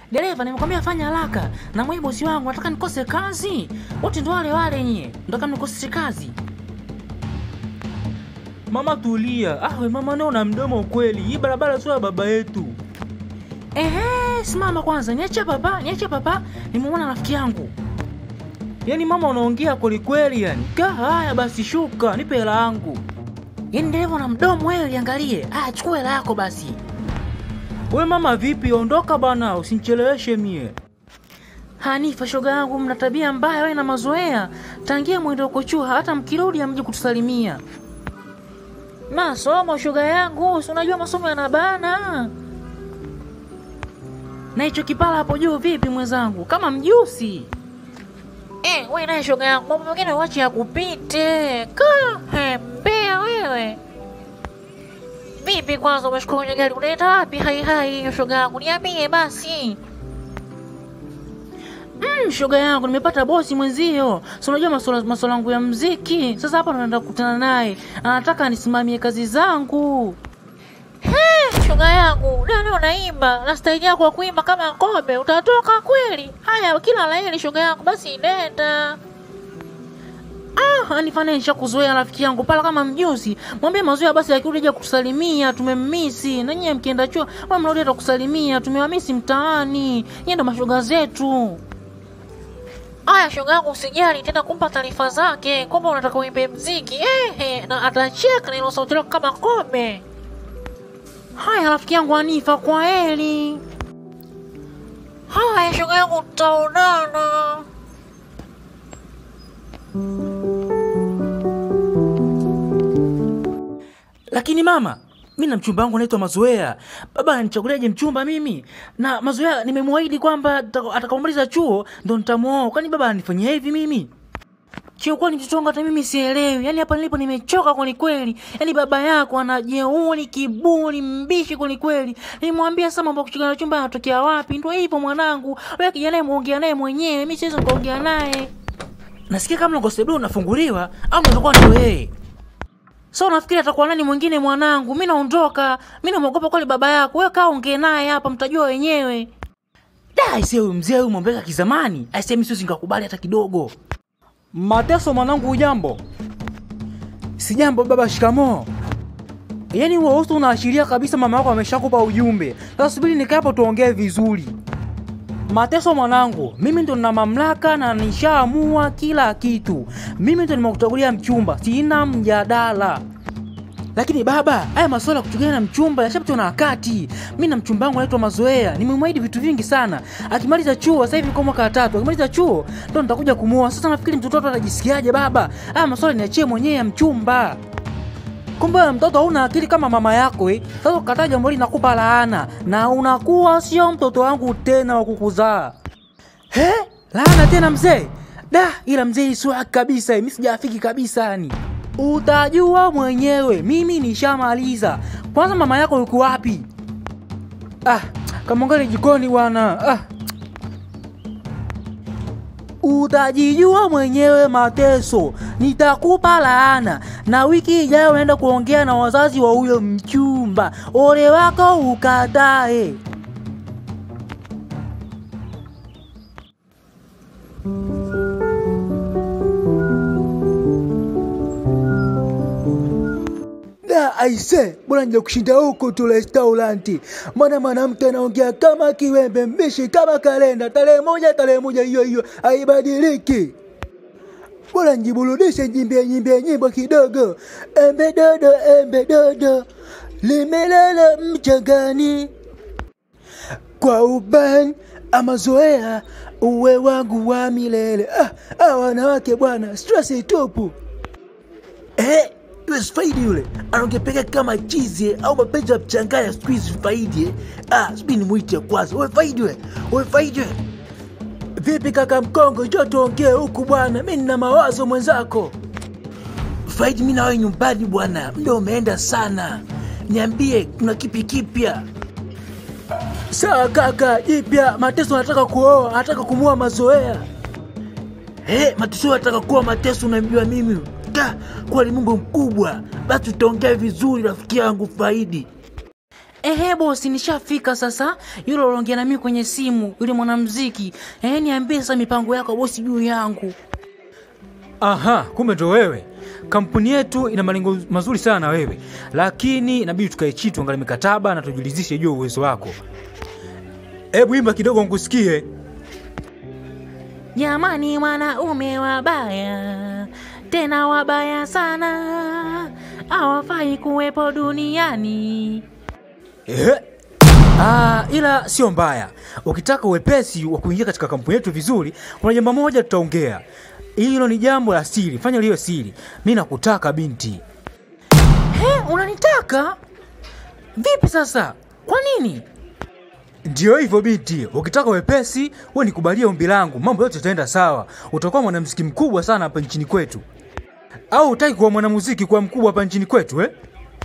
dereva, nimekwambia fanya haraka, na mwe bosi wangu nataka nikose kazi. Wote ndo wale wale nyie, nataka nikose kazi. Mama tulia. Ah, we mama nao na mdomo kweli. Hii barabara sio ya baba yetu. Ehe, simama kwanza, niache papa, niache papa, nimemwona rafiki yangu. Yaani mama unaongea kweli kweli yani. Ka haya basi shuka, nipe hela yangu. Yaani dereva na mdomo wewe, liangalie. Ah, chukua hela yako basi. We mama vipi? Ondoka bana, usinicheleweshe mie. Hanifa, shoga yangu, mna tabia mbaya wewe na mazoea. Tangia mwendo kuchua, hata mkirudi amje kutusalimia. Masomo shoga yangu, si unajua masomo yanabana. Na hicho kipala hapo juu vipi mwenzangu? Kama mjusi. Eh, wewe naye shoga yangu, mambo mengine uache yakupite. Ka, he, mbea wewe. Vipi kwanza umeshukua kwenye gari unaenda wapi? Hai hai hiyo shoga yangu, niambie basi. Mm, shoga yangu nimepata bosi mwenzio. Si unajua masuala masuala yangu ya mziki. Sasa hapa naenda kukutana naye. Anataka nisimamie kazi zangu. He, shoga yangu, leo unaimba na staili yako ya kuimba kama kobe, utatoka kweli? Haya, kila laheri shoga yangu, basi nenda. Ah, anifanisha kuzoea rafiki yangu pala kama mjusi. Mwambie mazoea basi akirudi aje kusalimia, tumemmisi. Na nyie mkienda chuo, wewe mrudi hata kusalimia, tumewamisi mtaani. Nyie ndo mashoga zetu. Aya, shoga yangu usijali tena kumpa taarifa zake kwamba unataka uimbe mziki. Ehe, na atacheka na ilo sauti lako kama kobe. Haya rafiki yangu Anifa, kwa heri. Haya shoga yangu, tutaonana. Lakini mama, mi na mchumba wangu anaitwa Mazoea. Baba ananichaguliaje mchumba mimi? Na Mazoea nimemwahidi kwamba ataka- atakaomaliza chuo ndo nitamuoa. Kwani baba ananifanyia hivi mimi? Kiukweli mtoto wangu hata mimi sielewi. Yaani hapa nilipo nimechoka kweli kweli. Yaani baba yako ana jeuri, kiburi, mbishi kweli kweli. Nimwambia sasa mambo ya kuchukua chumba yanatokea wapi? Ndio hivyo mwanangu. Wewe kijana muongea naye mwenyewe. Mimi siwezi kuongea naye. Nasikia kama mlango sebule unafunguliwa au unaweza kuwa ndio wewe. So unafikiri atakuwa nani mwingine mwanangu? Mimi naondoka. Mimi namuogopa kweli baba yako. Wewe kaa ongee naye hapa mtajua wenyewe. Da, aisee huyu mzee huyu mwombeka kizamani. Aisee mimi siwezi nikakubali hata kidogo. Mateso mwanangu ujambo? Sijambo baba, shikamoo. Yaani huo uso unaashiria kabisa mama yako ameshakupa ujumbe. Sasa subiri nikae hapo tuongee vizuri. Mateso mwanangu, mimi ndo nina mamlaka na nishaamua kila kitu. Mimi ndo nimekuchagulia mchumba, sina mjadala. Lakini baba, haya masuala ya kuchugana na mchumba yashapitwa na wakati. Mimi na mchumba wangu anaitwa Mazoea, nimemwahidi vitu vingi sana. Akimaliza chuo, sasa hivi kwa mwaka wa tatu, akimaliza chuo ndo nitakuja kumuoa. Sasa nafikiri mtoto watu atajisikiaje baba? Haya masuala niachie mwenyewe ya mchumba. Kumbe wewe mtoto hauna akili kama mama yako eh. Sasa ukataa jambo hili nakupa laana na unakuwa sio mtoto wangu tena wa kukuzaa. He? Laana tena mzee? Da, ila mzee iswa kabisa, mimi sijafiki kabisa yani. Utajua mwenyewe, mimi nishamaliza. Kwanza mama yako yuko wapi? Ah, kamwangalie jikoni bwana. Ah. Utajijua mwenyewe mateso, nitakupa laana. Na wiki ijayo unaenda kuongea na wazazi wa huyo mchumba, ole wako ukatae. Da aise, bora nje kushinda huko tu restauranti, maana mwanamke anaongea kama kiwembe mbishi kama kalenda, tarehe moja tarehe moja hiyo hiyo haibadiliki. Bora njiburudishe, njimbie nyimbie nyimbo kidogo, embe dodo embe dodo limelala mchangani kwa ubani amazoea uwe wangu wa milele. Ah, ah, wanawake bwana, stress tupu. Eh, yule Faidi yule anaongepeka kama chizi au mapenzi ya mchanganya siku hizi Faidi eh. Ah, subiri nimuite kwanza. Wewe Faidi wewe. Wewe Faidi wewe. Vipi kaka Mkongo, njoo tuongee huku bwana, mi nina mawazo mwenzako. Faidi, mimi na wewe nyumbani bwana, muda umeenda sana. Niambie kuna kipi kipya? Sawa kaka, jipya Mateso anataka kuoa, anataka kumua mazoea. Eh, mateso nataka kuwa mateso unamjua mimi. Da, kwani Mungu mkubwa. Basi tutaongea vizuri rafiki yangu Faidi. Ehe bosi, nishafika sasa. Yule uliongea na mimi kwenye simu, yule mwanamuziki. Ehe, niambie sasa mipango yako bosi juu yangu. Aha, kumbe ndo wewe. Kampuni yetu ina malengo mazuri sana na wewe, lakini inabidi tukae chini tuangalie mikataba na tujulizishe juu ya uwezo wako. Hebu imba kidogo nikusikie. Jamani, wanaume wabaya, tena wabaya sana, hawafai kuwepo duniani. Ehe. Ah, ila sio mbaya. Ukitaka uwepesi wa kuingia katika kampuni yetu vizuri, kuna jambo moja tutaongea. Hilo ni jambo la siri, fanya liwe siri. Mi nakutaka binti. He, unanitaka vipi sasa? Kwa nini? Ndio hivyo binti, ukitaka wepesi, wewe nikubalie ombi langu, mambo yote yataenda sawa. Utakuwa mwanamuziki mkubwa sana hapa nchini kwetu. Au utaki kuwa mwanamuziki kuwa mkubwa hapa nchini kwetu eh?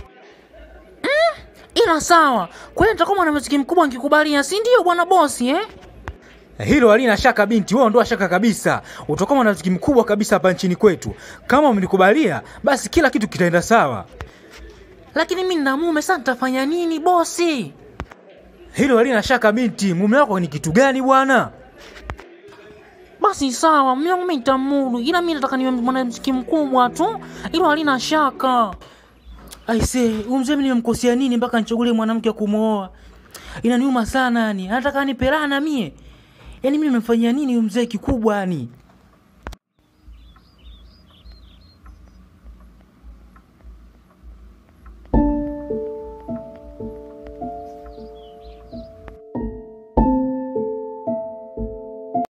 Ila sawa, kwani nitakuwa mwanamuziki mkubwa nikikubalia, si ndio bwana bosi eh? Hilo halina shaka binti, wewe ondoa shaka kabisa. Utakuwa mwanamuziki mkubwa kabisa hapa nchini kwetu. Kama umenikubalia, basi kila kitu kitaenda sawa. Lakini mimi nina mume, sasa nitafanya nini bosi? Hilo halina shaka binti. Mume wako ni kitu gani bwana? Basi sawa, mume wangu mimi nitamudu, ila mimi nataka niwe mwanamuziki mkubwa tu, hilo halina shaka. Aise, huyu mzee mimi nimemkosea nini mpaka nichagulie mwanamke wa kumwoa? Inaniuma sana yani. Anataka anipelana mie. Yaani mimi nimemfanyia nini huyu mzee kikubwa yani?